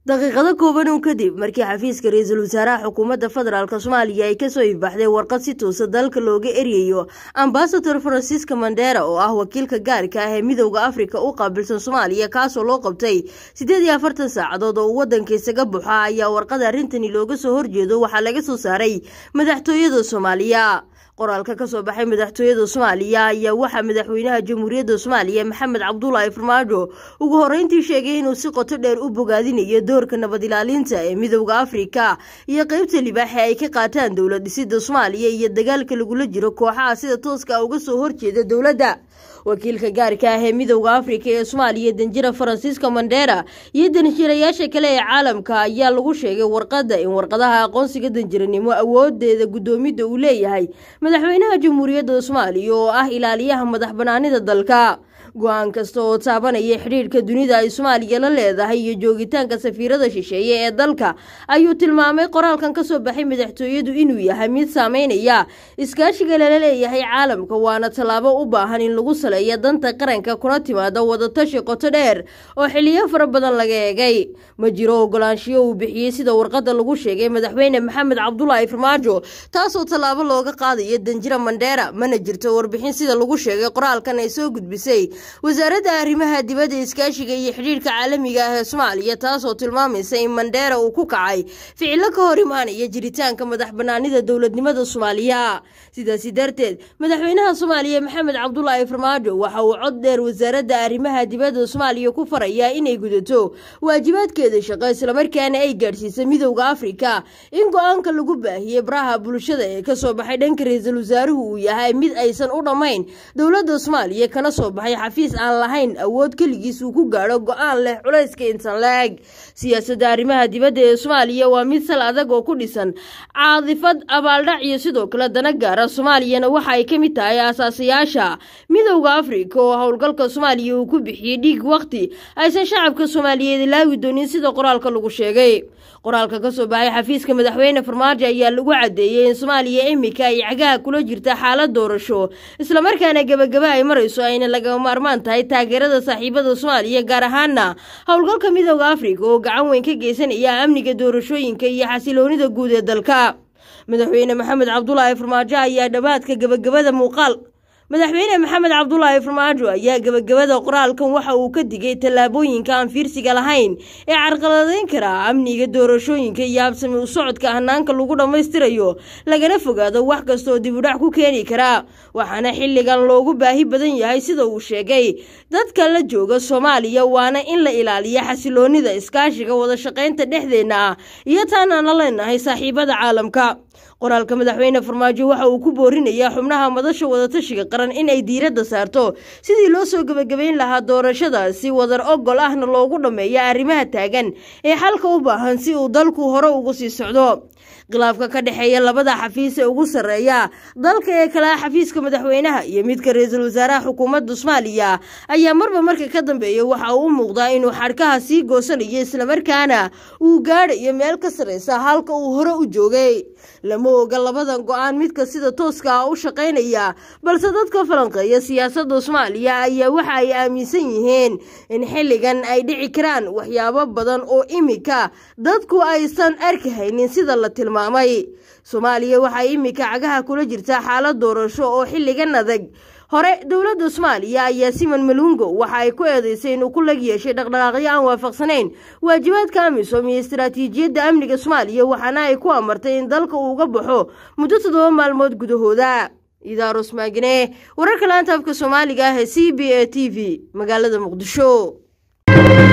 daqiiqado kooban uun kadib markii xafiiska ra-iisul wasaaraha xukuumadda federaalk soomaaliya ay kasoo ifbaxday warqad si toosa dalka looga eryayo ambasador francisca mandera oo ah wakiilka gaarka ah ee midowda afrika u qaabilsan soomaaliya kaasoo loo qabtay siddeed iyo afartan saacadood oo uu waddanka isaga buxa ayaa warqada arrintani looga soo horjeedo waxaa laga soo saaray madaxtooyada soomaaliya qoraalka kasoo baxay madaxtooyada soomaaliya ayaa waxaa madaxweynaha jamhuuriyadda soomaaliya maxamed cabdulaahi farmaajo ugu horreyntii sheegay inuu si qoto dheer u bogaadinayo doorka nabad ilaalinta ee midowda afrika iyo qeybta libaaxe ay ka qaataan dowlad dhisida soomaaliya iyo dagaalka lagula jiro kooxaha sida tooska uga soo horjeeda dowladda wakiilka gaarka ah ee midowda afrika ee soomaaliya danjira faransiiska mandera iyo danjirayaasha kale ee caalamka ayaa lagu sheegay warqadda in warqadaha aqoonsiga danjiranimo awoodeeda guddoomidda uu leeyahay madaxweynaha jamhuuriyadda soomaaliya oo ah ilaaliyaha madax banaanida dalka go-aan kasta oo taabanaya xidhiirhka dunida ay soomaaliya la leedahay iyo joogitaanka safiirada shisheeye ee dalka ayuu tilmaamay qoraalkan kasoo baxay madaxtooyadu inuu yahay mid saameynaya iskaashiga lala leeyahay caalamka waana tallaabo u baahan in lagu saleeya danta qaranka kuna timaada wadatashi qoto dheer oo xiliyo fara badan laga eegay ma jiro ogolaanshiyo uu bixiyey sida warqada lagu sheegay madaxweyne maxamed cabdulaahi farmaajo taasoo tallaabo looga qaadayo danjira mandheera mana jirto warbixin sida lagu sheegay qoraalkan ay soo gudbisay wasaaradda arrimaha dibadda iskaashiga iyo xidhiirka caalamiga ah ee soomaaliya taasoo tilmaamaysa in mandheera uu ku kacay ficilo ka hor imaanaya jiritaanka madax banaanida dowladnimada soomaaliya sidaasi darteed madaxweynaha soomaaliya maxamed cabdulaahi farmaajo waxa uu cod dheer wasaaradda arrimaha dibadda soomaaliya ku farayaa inay gudato waajibaadkeeda shaqo islamarkaana ay gaadhsiisa midowda afrika in go-aanka lagu baahiyey baraha bulshada ee kasoo baxay dhanka ra-iisul wasaaruhu uu yahay mid aysan u dhammayn dowladda soomaaliya kana soo baxay xafiis aan lahayn awood keligiis uu ku gaadho go-aan leh culayska intan la-eg siyaasadda arrimaha dibadda ee soomaaliya waa mid sal adag oo ku dhisan caadifad abaaldhac iyo sidoo kale dana gaara soomaaliyana waxa ay ka mid tahay aasaasayaasha midowda afrika oo howlgalka soomaaliya uu ku bixiyey dhiig waqti aysan shacabka soomaaliyeed ilaawi doonin sida qoraalka lagu sheegay qoraalka kasoo baxay xafiiska madaxweyne farmaajo ayaa lagu cadeeyey in soomaaliya imika ay cagaha kula jirta xaalad doorasho islamarkaana gebagaba ay marayso ayna laga maarmaan tahay taageerada saaxiibada soomaaliya gaar ahaana howlgalka midowda afrika oo gacan weyn ka geysanaya amniga doorashooyinka iyo xasiloonida guud ee dalka madaxweyne maxamed cabdulaahi farmaajo ayaa dhammaadka gebagabada muuqaal madaxweyne maxamed cabdulaahi farmaajo ayaa gebagabada qoraalkan waxa uu ka digay tallaabooyinka aan fiirsiga lahayn ee carqaladeyn kara amniga doorashooyinka iyo habsami u socodka hanaanka lagu dhammaystirayo lagana fogaado wax kastaoo dibudhac ku keeni kara waxaana xilligan loogu baahi badan yahay sida uu sheegay dadka la jooga soomaaliya waana in la ilaaliya xasiloonida iskaashiga wadashaqaynta dhexdeenna ah iyo taanaan la leenahay saaxiibada caalamka qoraalka madaxweyne farmaajo waxa uu ku boorinayaa xubnaha madasha wadatashiga qaran in ay diiradda saarto sidii loo soo gebagabayn lahaa doorashada si wadar ogol ahna loogu dhammeeya arrimaha taagan ee xalka u baahan si uu dalku hore ugu sii socdo khilaafka ka dhexeeya labada xafiis ee ugu sarreeya dalka ee kale xafiiska madaxweynaha iyo midka ra-iisul wasaaraha xukuumadda soomaaliya ayaa marba marka ka dambeeya waxa uu u muuqdaa inuu xadhkaha sii goosanayo islamarkaana uu gaadhayo meel ka sarreysa halka uu hore u joogay lama oga labadan go-aan midka sida tooska ah u shaqaynaya balse dadka falanqeeya siyaasadda soomaaliya ayaa waxa ay aaminsan yihiin in xilligan ay dhici karaan waxyaabo badan oo imika dadku aysan arkahaynin sida la tilmaamay soomaaliya waxay imika cagaha kula jirtaa xaalad doorasho oo xilligan adag hore dowladda soomaaliya ayaa siman malungo waxa ay ku eedeysay inuu ku lag yeeshay dhaqdhaqaaqyo aan waafaqsanayn waajibaadka amisom iyo istaraatiijiyadda amniga soomaaliya waxaana ay ku amartay in dalka uu uga baxo muddo toddoba maalmood gudahooda idaaros maagine wararka laanta afka soomaaliga ah ee c b a t v magaalada muqdisho